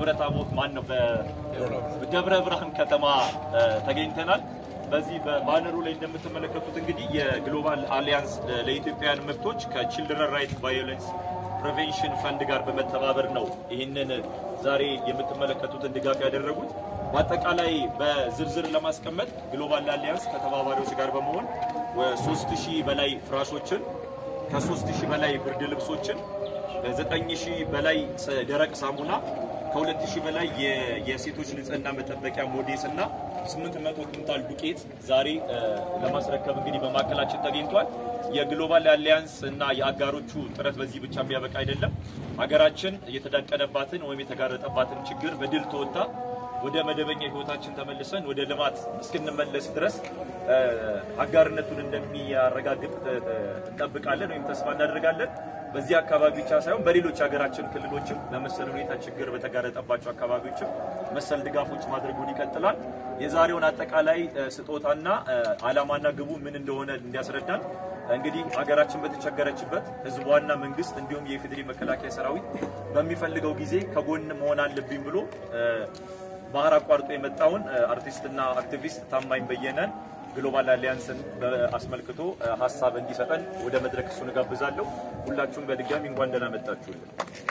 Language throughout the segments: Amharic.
በደብረ ታቦር ማን ነው በደብረ ብርሃን ከተማ እ፣ ተገኝተናል። በዚህ በባነሩ ላይ እንደምትመለከቱት እንግዲህ የግሎባል አሊያንስ ለኢትዮጵያውያን መብቶች ከቺልድረን ራይት ቫዮለንስ ፕሪቬንሽን ፈንድ ጋር በመተባበር ነው ይህንን ዛሬ የምትመለከቱትን ድጋፍ ያደረጉት። በአጠቃላይ በዝርዝር ለማስቀመጥ ግሎባል አሊያንስ ከተባባሪዎች ጋር በመሆን ሶስት ሺህ በላይ ፍራሾችን ከሶስት ሺህ በላይ ብርድ ልብሶችን ከዘጠኝ ሺህ በላይ ሰ- ደረቅ ሳሙና ከሁለት ሺህ በላይ የ- የሴቶች ንጽህና መጠበቂያ ሞዴስ እና ስምንት መቶ ኩንታል ዱቄት ዛሬ እ፣ ለማስረከብ እንግዲህ በማዕከላችን ተገኝቷል። የግሎባል አሊያንስ እና የአጋሮቹ ጥረት በዚህ ብቻ የሚያበቃ አይደለም። ሀገራችን የተዳቀነባትን ወይም የተጋረጠባትን ችግር በድል ተወጣ ወደ መደበኛ ህይወታችን ተመልሰን ወደ ልማት እስክንመለስ ድረስ እ፣ አጋርነቱን እንደሚያረጋግጥ እ፣ እንጠብቃለን ወይም ተስፋ እናደርጋለን። በዚህ አካባቢ ብቻ ሳይሆን በሌሎች ሀገራችን ክልሎችም በመሰል ሁኔታ ችግር በተጋረጠባቸው አካባቢዎችም መሰል ድጋፎች ማድረጉን ይቀጥላል። የዛሬውን አጠቃላይ እ፣ ስጦታና እ፣ ዓላማና ግቡ ምን እንደሆነ እንዲያስረዳን እንግዲህ ሀገራችን በተቸገረችበት ህዝቧና መንግስት እንዲሁም የኢፌዴሪ መከላከያ ሰራዊት በሚፈልገው ጊዜ ከጎን መሆን አለብኝ ብሎ እ፣ ባህር አቋርጦ የመጣውን እ፣ አርቲስትና አክቲቪስት ታማኝ በየነን ግሎባል አሊያንስን አስመልክቶ እ፣ ሀሳብ እንዲሰጠን ወደ መድረክ እሱን እጋብዛለሁ። ሁላችሁም በድጋሚ እንኳን ደህና መጣችሁልን።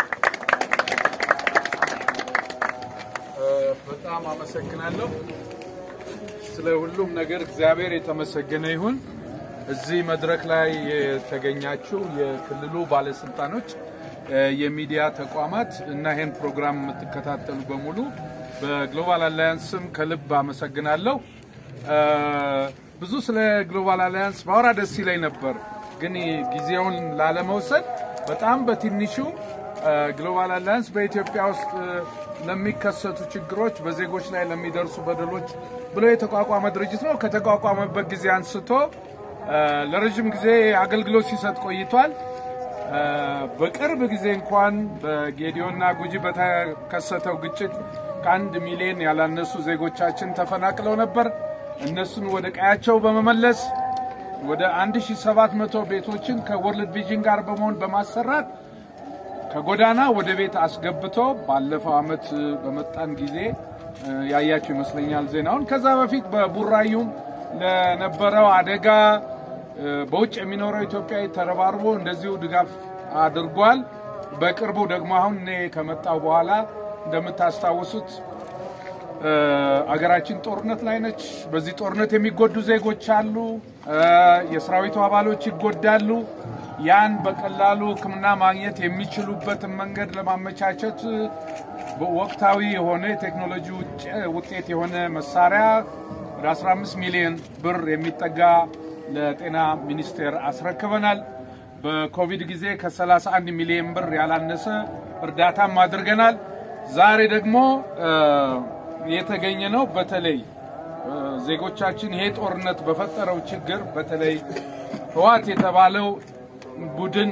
በጣም አመሰግናለሁ። ስለ ሁሉም ነገር እግዚአብሔር የተመሰገነ ይሁን። እዚህ መድረክ ላይ የተገኛችሁ የክልሉ ባለስልጣኖች፣ እ፣ የሚዲያ ተቋማት እና ይህን ፕሮግራም የምትከታተሉ በሙሉ በግሎባል አላያንስ ስም ከልብ አመሰግናለሁ። እ፣ ብዙ ስለ ግሎባል አላያንስ ባወራ ደስ ይለኝ ነበር፣ ግን ጊዜውን ላለመውሰድ በጣም በትንሹ ግሎባል አላያንስ በኢትዮጵያ ውስጥ እ፣ ለሚከሰቱ ችግሮች፣ በዜጎች ላይ ለሚደርሱ በደሎች ብሎ የተቋቋመ ድርጅት ነው። ከተቋቋመበት ጊዜ አንስቶ እ፣ ለረዥም ጊዜ አገልግሎት ሲሰጥ ቆይቷል። እ፣ በቅርብ ጊዜ እንኳን በጌዲዮና ጉጂ በተከሰተው ግጭት ከአንድ ሚሊዮን ያላነሱ ዜጎቻችን ተፈናቅለው ነበር። እነሱን ወደ ቀያቸው በመመለስ ወደ 1700 ቤቶችን ከወርልድ ቪዥን ጋር በመሆን በማሰራት ከጎዳና ወደ ቤት አስገብቶ ባለፈው ዓመት በመጣን ጊዜ እ፣ ያያችሁ ይመስለኛል ዜናውን። ከዛ በፊት በቡራዩም ለነበረው አደጋ እ፣ በውጭ የሚኖረው ኢትዮጵያዊ ተረባርቦ እንደዚሁ ድጋፍ አድርጓል። በቅርቡ ደግሞ አሁን እኔ ከመጣው በኋላ እንደምታስታውሱት እ፣ አገራችን ጦርነት ላይ ነች። በዚህ ጦርነት የሚጎዱ ዜጎች አሉ። እ፣ የሰራዊቱ አባሎች ይጎዳሉ። ያን በቀላሉ ሕክምና ማግኘት የሚችሉበትን መንገድ ለማመቻቸት ወቅታዊ የሆነ የቴክኖሎጂ ውጭ- ውጤት የሆነ መሳሪያ ወደ 15 ሚሊዮን ብር የሚጠጋ ለጤና ሚኒስቴር አስረክበናል። በኮቪድ ጊዜ ከ31 ሚሊዮን ብር ያላነሰ እርዳታም አድርገናል። ዛሬ ደግሞ እ፣ የተገኘ ነው በተለይ እ፣ ዜጎቻችን ይሄ ጦርነት በፈጠረው ችግር በተለይ ህዋት የተባለው ቡድን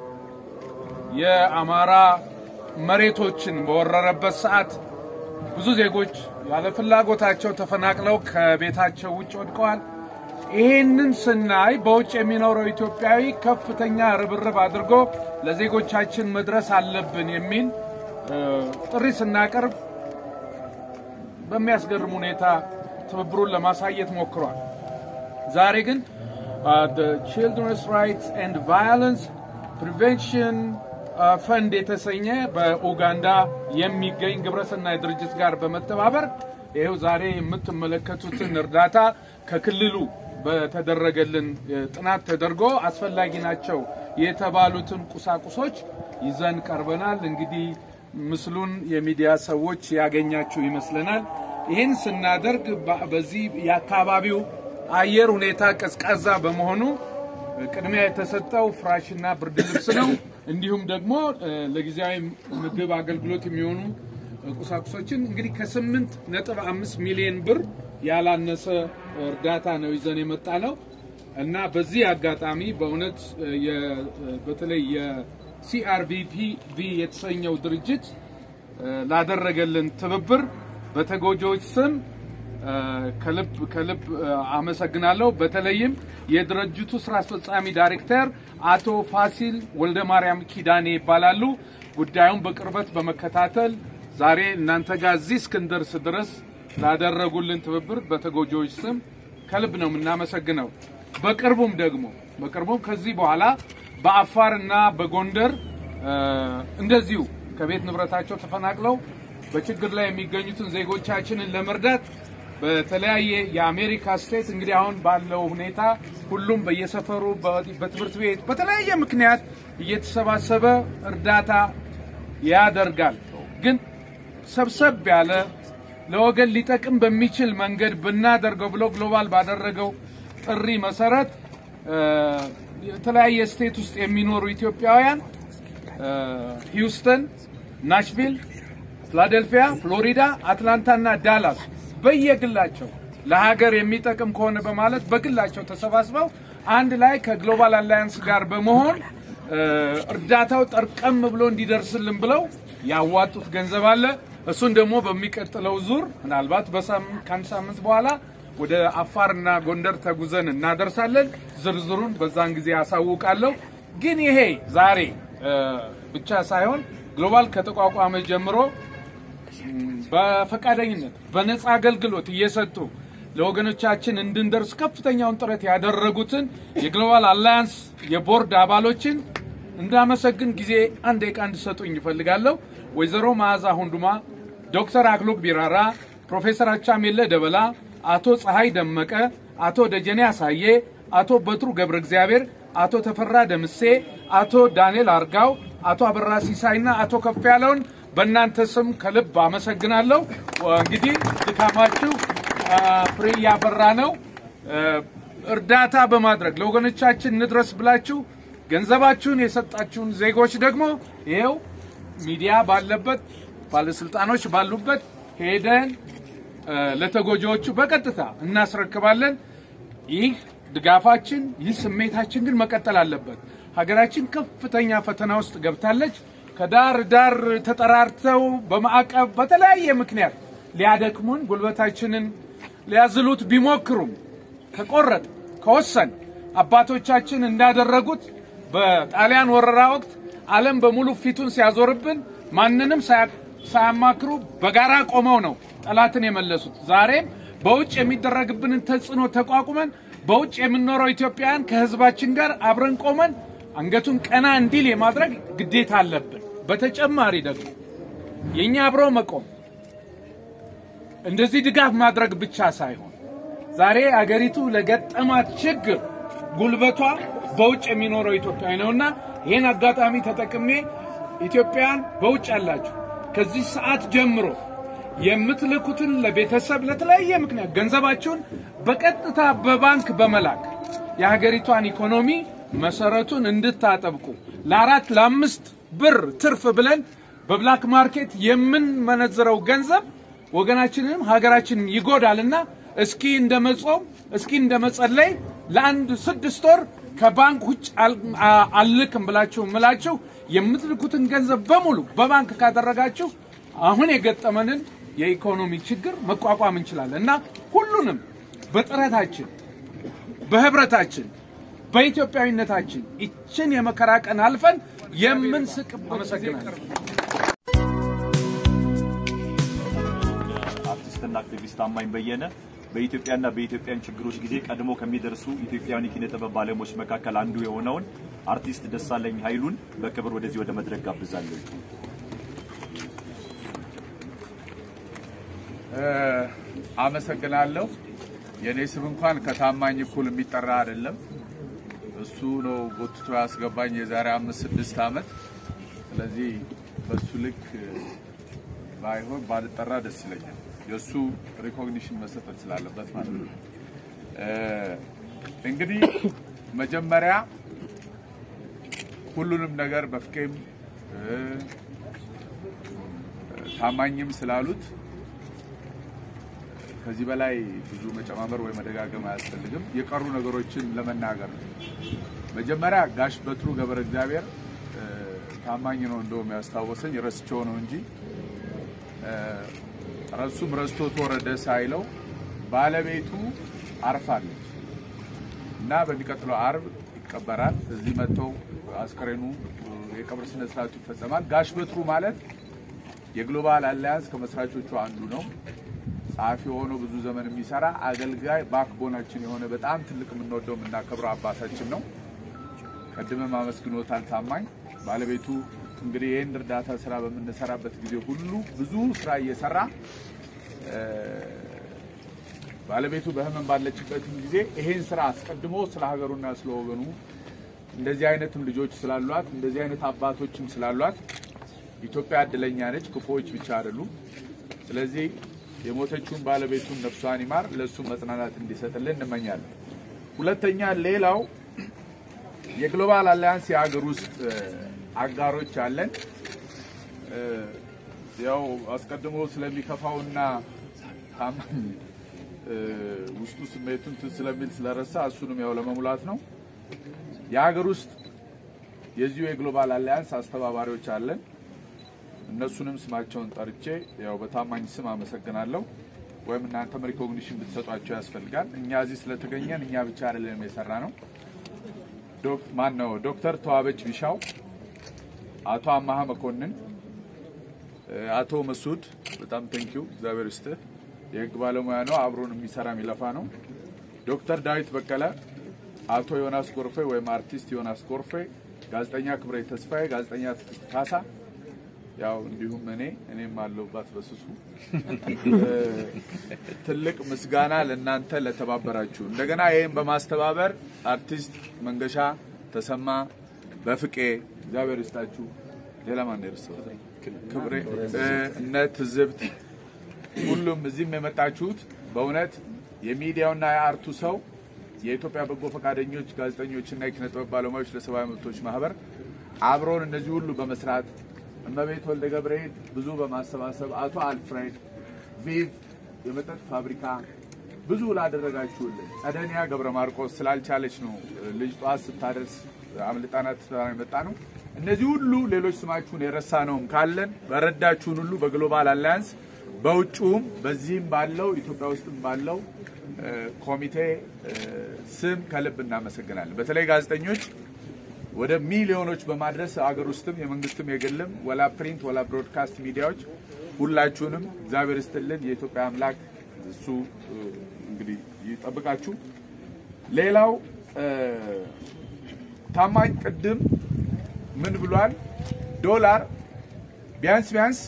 የአማራ መሬቶችን በወረረበት ሰዓት ብዙ ዜጎች ያለ ፍላጎታቸው ተፈናቅለው ከቤታቸው ውጭ ወድቀዋል። ይህንን ስናይ በውጭ የሚኖረው ኢትዮጵያዊ ከፍተኛ ርብርብ አድርጎ ለዜጎቻችን መድረስ አለብን የሚል እ፣ ጥሪ ስናቀርብ በሚያስገርም ሁኔታ ትብብሩን ለማሳየት ሞክሯል። ዛሬ ግን ቺልድረንስ ራይትስ ኤንድ ቫዮለንስ ፕሪቬንሽን ፈንድ የተሰኘ በኡጋንዳ የሚገኝ ግብረሰናይ ድርጅት ጋር በመተባበር ይኸው ዛሬ የምትመለከቱትን እርዳታ ከክልሉ በተደረገልን እ፣ ጥናት ተደርጎ አስፈላጊ ናቸው የተባሉትን ቁሳቁሶች ይዘን ቀርበናል። እንግዲህ ምስሉን የሚዲያ ሰዎች ያገኛችሁ ይመስለናል። ይህን ስናደርግ በ- በዚህ የአካባቢው አየር ሁኔታ ቀዝቃዛ በመሆኑ ቅድሚያ የተሰጠው ፍራሽና ብርድ ልብስ ነው። እንዲሁም ደግሞ እ፣ ለጊዜያዊ ምግብ አገልግሎት የሚሆኑ እ፣ ቁሳቁሶችን እንግዲህ ከስምንት ነጥብ አምስት ሚሊዮን ብር ያላነሰ እርዳታ ነው ይዘን የመጣ ነው እና በዚህ አጋጣሚ በእውነት እ፣ የ- በተለይ የሲአርቪፒ ቪ የተሰኘው ድርጅት እ፣ ላደረገልን ትብብር በተጎጂዎች ስም እ፣ ከልብ ከልብ እ፣ አመሰግናለሁ። በተለይም የድርጅቱ ስራ አስፈጻሚ ዳይሬክተር አቶ ፋሲል ወልደ ማርያም ኪዳኔ ይባላሉ። ጉዳዩን በቅርበት በመከታተል ዛሬ እናንተ ጋር እዚህ እስክንደርስ ድረስ ላደረጉልን ትብብር በተጎጂዎች ስም ከልብ ነው የምናመሰግነው። በቅርቡም ደግሞ በቅርቡም ከዚህ በኋላ በአፋርና በጎንደር እ፣ እንደዚሁ ከቤት ንብረታቸው ተፈናቅለው በችግር ላይ የሚገኙትን ዜጎቻችንን ለመርዳት በተለያየ የአሜሪካ ስቴት እንግዲህ አሁን ባለው ሁኔታ ሁሉም በየሰፈሩ በ- በትምህርት ቤት በተለያየ ምክንያት እየተሰባሰበ እርዳታ ያደርጋል። ግን ሰብሰብ ያለ ለወገን ሊጠቅም በሚችል መንገድ ብናደርገው ብሎ ግሎባል ባደረገው ጥሪ መሰረት እ፣ የተለያየ ስቴት ውስጥ የሚኖሩ ኢትዮጵያውያን እ፣ ሂውስተን፣ ናሽቪል፣ ፊላደልፊያ፣ ፍሎሪዳ፣ አትላንታ እና ዳላስ በየግላቸው ለሀገር የሚጠቅም ከሆነ በማለት በግላቸው ተሰባስበው አንድ ላይ ከግሎባል አላያንስ ጋር በመሆን እ፣ እርዳታው ጠርቀም ብሎ እንዲደርስልን ብለው ያዋጡት ገንዘብ አለ። እሱን ደግሞ በሚቀጥለው ዙር ምናልባት በሳምንት ከአንድ ሳምንት በኋላ ወደ አፋርና ጎንደር ተጉዘን እናደርሳለን። ዝርዝሩን በዛን ጊዜ ያሳውቃለሁ። ግን ይሄ ዛሬ እ፣ ብቻ ሳይሆን ግሎባል ከተቋቋመ ጀምሮ በፈቃደኝነት በነፃ አገልግሎት እየሰጡ ለወገኖቻችን እንድንደርስ ከፍተኛውን ጥረት ያደረጉትን የግሎባል አላያንስ የቦርድ አባሎችን እንዳመሰግን ጊዜ አንድ ደቂቃ እንድሰጡኝ ይፈልጋለሁ። ወይዘሮ መዓዛ ሁንዱማ፣ ዶክተር አክሎግ ቢራራ፣ ፕሮፌሰር አቻሜለ ደበላ፣ አቶ ፀሐይ ደመቀ፣ አቶ ደጀኔ አሳዬ፣ አቶ በትሩ ገብረ እግዚአብሔር፣ አቶ ተፈራ ደምሴ፣ አቶ ዳንኤል አርጋው፣ አቶ አበራ ሲሳይና አቶ ከፍ ያለውን በእናንተ ስም ከልብ አመሰግናለሁ። እንግዲህ ድካማችሁ አ፣ ፍሬ እያፈራ ነው። እ፣ እርዳታ በማድረግ ለወገኖቻችን እንድረስ ብላችሁ ገንዘባችሁን የሰጣችሁን ዜጎች ደግሞ ይኸው ሚዲያ ባለበት ባለስልጣኖች ባሉበት ሄደን እ፣ ለተጎጂዎቹ በቀጥታ እናስረክባለን። ይህ ድጋፋችን ይህ ስሜታችን ግን መቀጠል አለበት። ሀገራችን ከፍተኛ ፈተና ውስጥ ገብታለች። ከዳር ዳር ተጠራርተው በማዕቀብ በተለያየ ምክንያት ሊያደክሙን ጉልበታችንን ሊያዝሉት ቢሞክሩም ከቆረጥ ከወሰን አባቶቻችን እንዳደረጉት በጣሊያን ወረራ ወቅት ዓለም በሙሉ ፊቱን ሲያዞርብን ማንንም ሳያ- ሳያማክሩ በጋራ ቆመው ነው ጠላትን የመለሱት። ዛሬም በውጭ የሚደረግብንን ተጽዕኖ ተቋቁመን በውጭ የምንኖረው ኢትዮጵያውያን ከሕዝባችን ጋር አብረን ቆመን አንገቱን ቀና እንዲል የማድረግ ግዴታ አለብን። በተጨማሪ ደግሞ የእኛ አብሮ መቆም እንደዚህ ድጋፍ ማድረግ ብቻ ሳይሆን ዛሬ አገሪቱ ለገጠማት ችግር ጉልበቷ በውጭ የሚኖረው ኢትዮጵያዊ ነውና ይህን አጋጣሚ ተጠቅሜ ኢትዮጵያን በውጭ ያላችሁ ከዚህ ሰዓት ጀምሮ የምትልኩትን ለቤተሰብ ለተለያየ ምክንያት ገንዘባችሁን በቀጥታ በባንክ በመላክ የሀገሪቷን ኢኮኖሚ መሰረቱን እንድታጠብቁ ለአራት ለአምስት ብር ትርፍ ብለን በብላክ ማርኬት የምንመነዝረው ገንዘብ ወገናችንንም ሀገራችንን ይጎዳልና እስኪ እንደ መጾም እስኪ እንደ መጸለይ ለአንድ ስድስት ወር ከባንክ ውጭ አል- አ- አልልክም ብላችሁ ምላችሁ የምትልኩትን ገንዘብ በሙሉ በባንክ ካደረጋችሁ አሁን የገጠመንን የኢኮኖሚ ችግር መቋቋም እንችላለን እና ሁሉንም በጥረታችን በህብረታችን በኢትዮጵያዊነታችን ይችን የመከራ ቀን አልፈን የምንስቅበት አመሰግናለሁ። አርቲስትና አክቲቪስት ታማኝ በየነ በኢትዮጵያና በኢትዮጵያን ችግሮች ጊዜ ቀድሞ ከሚደርሱ ኢትዮጵያውያን የኪነ ጥበብ ባለሙያዎች መካከል አንዱ የሆነውን አርቲስት ደሳለኝ ኃይሉን በክብር ወደዚህ ወደ መድረክ ጋብዛለሁ። አመሰግናለሁ። የእኔ ስም እንኳን ከታማኝ እኩል የሚጠራ አይደለም። እሱ ነው ጎትቶ ያስገባኝ የዛሬ አምስት ስድስት ዓመት። ስለዚህ በሱ ልክ ባይሆን ባልጠራ ደስ ይለኛል። የእሱ ሪኮግኒሽን መሰጠት ስላለበት ማለት ነው። እ፣ እንግዲህ መጀመሪያ ሁሉንም ነገር በፍቄም እ፣ ታማኝም ስላሉት ከዚህ በላይ ብዙ መጨማመር ወይ መደጋገም አያስፈልግም። የቀሩ ነገሮችን ለመናገር ነው። መጀመሪያ ጋሽ በትሩ ገብረ እግዚአብሔር እ፣ ታማኝ ነው እንደውም ያስታወሰኝ ረስቸው ነው እንጂ እ፣ ረሱም ረስቶት ወረደ ሳይለው ባለቤቱ አርፋለች እና በሚቀጥለው አርብ ይቀበራል። እዚህ መጥተው አስከሬኑ እ፣ የቀብር ስነ ስርዓቱ ይፈጸማል። ጋሽ በትሩ ማለት የግሎባል አላያንስ ከመስራቾቹ አንዱ ነው። ጸሐፊ ሆኖ ብዙ ዘመን የሚሰራ አገልጋይ ባክቦናችን የሆነ በጣም ትልቅ የምንወደው የምናከብረው አባታችን ነው። ቀድመም አመስግኖታል ታማኝ ባለቤቱ እንግዲህ ይህን እርዳታ ስራ በምንሰራበት ጊዜ ሁሉ ብዙ ስራ እየሰራ ባለቤቱ በህመም ባለችበትም ጊዜ ይሄን ስራ አስቀድሞ ስለ ሀገሩና ስለ ወገኑ እንደዚህ አይነትም ልጆች ስላሏት እንደዚህ አይነት አባቶችም ስላሏት ኢትዮጵያ እድለኛ ነች። ክፉዎች ብቻ አይደሉም። ስለዚህ የሞተችውን ባለቤቱን ነፍሷን ይማር፣ ለእሱ መጽናናት እንዲሰጥልን እንመኛለን። ሁለተኛ ሌላው የግሎባል አላያንስ የሀገር ውስጥ አጋሮች አለን። ያው አስቀድሞ ስለሚከፋውና ታማኝ ውስጡ ስሜቱን እንትን ስለሚል ስለረሳ እሱንም ያው ለመሙላት ነው። የሀገር ውስጥ የዚሁ የግሎባል አላያንስ አስተባባሪዎች አለን። እነሱንም ስማቸውን ጠርቼ ያው በታማኝ ስም አመሰግናለሁ። ወይም እናንተም ሪኮግኒሽን ብትሰጧቸው ያስፈልጋል። እኛ እዚህ ስለተገኘን እኛ ብቻ አይደለም የሰራ ነው። ማን ነው ዶክተር ተዋበች ቢሻው፣ አቶ አማሀ መኮንን፣ አቶ መሱድ በጣም ቴንኪዩ እግዚአብሔር ይስጥህ። የህግ ባለሙያ ነው፣ አብሮን የሚሰራ የሚለፋ ነው። ዶክተር ዳዊት በቀለ፣ አቶ ዮናስ ጎርፌ ወይም አርቲስት ዮናስ ጎርፌ፣ ጋዜጠኛ ክብሬ ተስፋዬ፣ ጋዜጠኛ ትዕግስት ካሳ ያው እንዲሁም እኔ እኔም አለሁባት በስሱ ትልቅ ምስጋና ለእናንተ ለተባበራችሁ። እንደገና ይህም በማስተባበር አርቲስት መንገሻ ተሰማ፣ በፍቄ እግዚአብሔር ይስጣችሁ። ሌላ ማን ይርሰው ክብሬ፣ እነ ትዝብት፣ ሁሉም እዚህም የመጣችሁት በእውነት የሚዲያውና የአርቱ ሰው የኢትዮጵያ በጎ ፈቃደኞች ጋዜጠኞችና የኪነ ጥበብ ባለሙያዎች ለሰብአዊ መብቶች ማህበር አብሮን እነዚህ ሁሉ በመስራት እመቤት ወልደ ገብርኤል ብዙ በማሰባሰብ አቶ አልፍሬድ ቪቭ የመጠጥ ፋብሪካ ብዙ ላደረጋችሁልን፣ ጸደኒያ ገብረ ማርቆስ ስላልቻለች ነው ልጅ ጠዋት ስታደርስ አምልጣናት የመጣ ነው። እነዚህ ሁሉ ሌሎች ስማችሁን የረሳ ነውም ካለን በረዳችሁን ሁሉ በግሎባል አላያንስ በውጭውም በዚህም ባለው ኢትዮጵያ ውስጥም ባለው ኮሚቴ ስም ከልብ እናመሰግናለን። በተለይ ጋዜጠኞች ወደ ሚሊዮኖች በማድረስ አገር ውስጥም የመንግስትም የግልም ወላ ፕሪንት ወላ ብሮድካስት ሚዲያዎች ሁላችሁንም እግዚአብሔር ይስጥልን። የኢትዮጵያ አምላክ እሱ እንግዲህ ይጠብቃችሁ። ሌላው ታማኝ ቅድም ምን ብሏል? ዶላር ቢያንስ ቢያንስ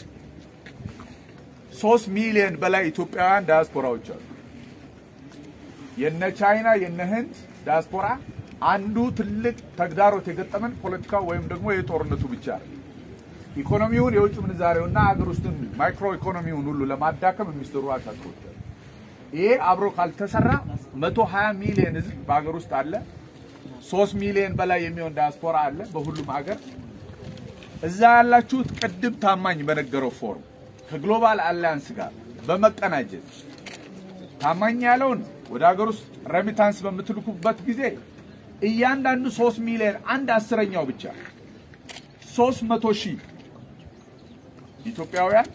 ሶስት ሚሊዮን በላይ ኢትዮጵያውያን ዳያስፖራዎች አሉ። የነ ቻይና የነ ህንድ ዳያስፖራ አንዱ ትልቅ ተግዳሮት የገጠመን ፖለቲካው ወይም ደግሞ የጦርነቱ ብቻ ነው። ኢኮኖሚውን የውጭ ምንዛሬውና ሀገር ውስጥን ማይክሮ ኢኮኖሚውን ሁሉ ለማዳከም የሚሰሩ አሻጥሮች አሉ። ይሄ አብሮ ካልተሰራ 120 ሚሊዮን ህዝብ በሀገር ውስጥ አለ። 3 ሚሊዮን በላይ የሚሆን ዳያስፖራ አለ በሁሉም ሀገር። እዛ ያላችሁት ቅድም ታማኝ በነገረው ፎርም ከግሎባል አላያንስ ጋር በመቀናጀት ታማኝ ያለውን ወደ ሀገር ውስጥ ረሚታንስ በምትልኩበት ጊዜ እያንዳንዱ ሶስት ሚሊዮን አንድ አስረኛው ብቻ ሶስት መቶ ሺህ ኢትዮጵያውያን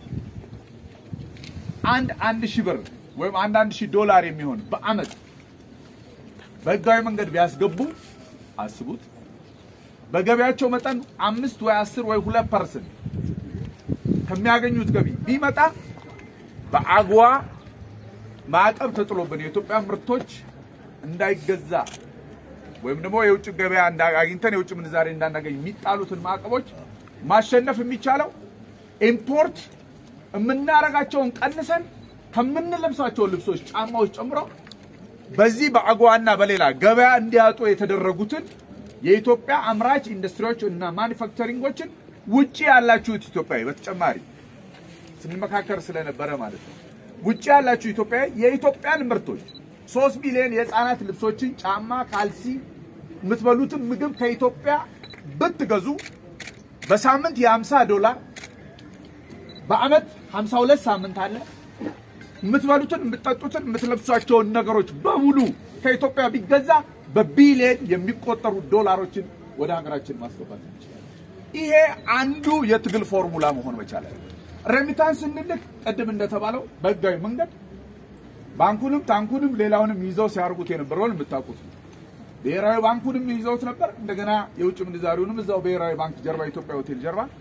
አንድ አንድ ሺህ ብር ወይም አንድ አንድ ሺህ ዶላር የሚሆን በአመት በህጋዊ መንገድ ቢያስገቡ አስቡት። በገቢያቸው መጠን አምስት ወይ አስር ወይ ሁለት ፐርሰንት ከሚያገኙት ገቢ ቢመጣ በአግዋ ማዕቀብ ተጥሎብን የኢትዮጵያ ምርቶች እንዳይገዛ ወይም ደግሞ የውጭ ገበያ አግኝተን የውጭ ምንዛሬ እንዳናገኝ የሚጣሉትን ማዕቀቦች ማሸነፍ የሚቻለው ኢምፖርት የምናረጋቸውን ቀንሰን ከምንለብሳቸው ልብሶች፣ ጫማዎች ጨምሮ በዚህ በአጓና በሌላ ገበያ እንዲያጡ የተደረጉትን የኢትዮጵያ አምራች ኢንዱስትሪዎች እና ማኒፋክቸሪንጎችን ውጪ ያላችሁት ኢትዮጵያዊ በተጨማሪ ስንመካከር ስለነበረ ማለት ነው። ውጪ ያላችሁ ኢትዮጵያዊ የኢትዮጵያን ምርቶች ሶስት ሚሊዮን የህፃናት ልብሶችን፣ ጫማ፣ ካልሲ የምትበሉትን ምግብ ከኢትዮጵያ ብትገዙ በሳምንት የ50 ዶላር በአመት 52 ሳምንት አለ። የምትበሉትን፣ የምትጠጡትን፣ የምትለብሷቸውን ነገሮች በሙሉ ከኢትዮጵያ ቢገዛ በቢሊየን የሚቆጠሩ ዶላሮችን ወደ ሀገራችን ማስገባት እንችላለን። ይሄ አንዱ የትግል ፎርሙላ መሆን መቻል ሬሚታንስ ስንልክ ቅድም እንደተባለው በህጋዊ መንገድ ባንኩንም ታንኩንም ሌላውንም ይዘው ሲያርጉት የነበረውን የምታውቁት ነው። ብሔራዊ ባንኩንም ይዘውት ነበር። እንደገና የውጭ ምንዛሪውንም እዛው ብሔራዊ ባንክ ጀርባ ኢትዮጵያ ሆቴል ጀርባ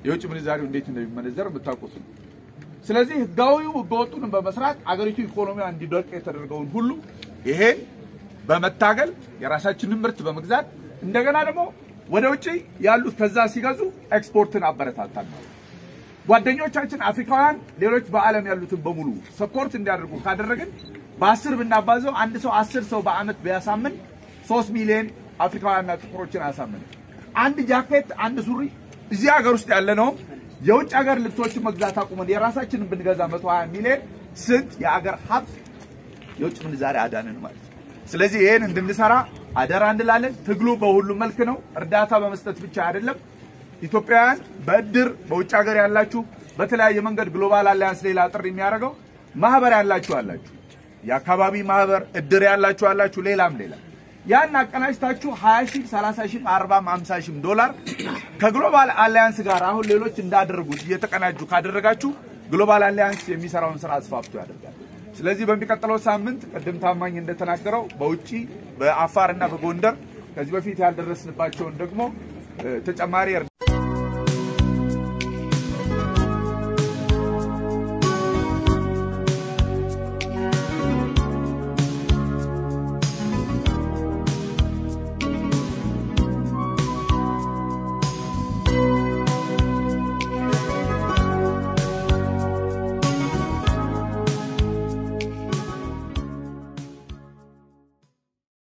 የውጭ ምንዛሪው እንዴት እንደሚመነዘር የምታውቁት ነው። ስለዚህ ህጋዊው ህገወጡንም በመስራት አገሪቱ ኢኮኖሚዋ እንዲደርቅ የተደረገውን ሁሉ ይሄን በመታገል የራሳችንን ምርት በመግዛት እንደገና ደግሞ ወደ ውጭ ያሉት ከዛ ሲገዙ ኤክስፖርትን አበረታታል ማለት ነው። ጓደኞቻችን አፍሪካውያን ሌሎች በዓለም ያሉትን በሙሉ ሰፖርት እንዲያደርጉ ካደረግን በአስር ብናባዘው አንድ ሰው አስር ሰው በአመት ቢያሳምን ሶስት ሚሊዮን አፍሪካውያንና ጥቁሮችን አያሳምን። አንድ ጃኬት፣ አንድ ሱሪ እዚህ ሀገር ውስጥ ያለ ነው የውጭ ሀገር ልብሶችን መግዛት አቁመን የራሳችንን ብንገዛ 120 ሚሊዮን ስንት የአገር ሀብት የውጭ ምንዛሬ አዳንን ማለት ነው። ስለዚህ ይህን እንድንሰራ አደራ እንላለን። ትግሉ በሁሉም መልክ ነው። እርዳታ በመስጠት ብቻ አይደለም። ኢትዮጵያውያን በእድር በውጭ ሀገር ያላችሁ በተለያየ መንገድ ግሎባል አሊያንስ ሌላ ጥሪ የሚያደርገው ማህበር ያላችሁ አላችሁ፣ የአካባቢ ማህበር እድር ያላችሁ አላችሁ፣ ሌላም ሌላ ያን አቀናጅታችሁ 20 ሺህ 30 ሺህ 40 50 ሺህ ዶላር ከግሎባል አሊያንስ ጋር አሁን ሌሎች እንዳደረጉት እየተቀናጁ ካደረጋችሁ ግሎባል አሊያንስ የሚሰራውን ስራ አስፋፍቶ ያደርጋል። ስለዚህ በሚቀጥለው ሳምንት ቅድም ታማኝ እንደተናገረው በውጪ በአፋር እና በጎንደር ከዚህ በፊት ያልደረስንባቸውን ደግሞ ተጨማሪ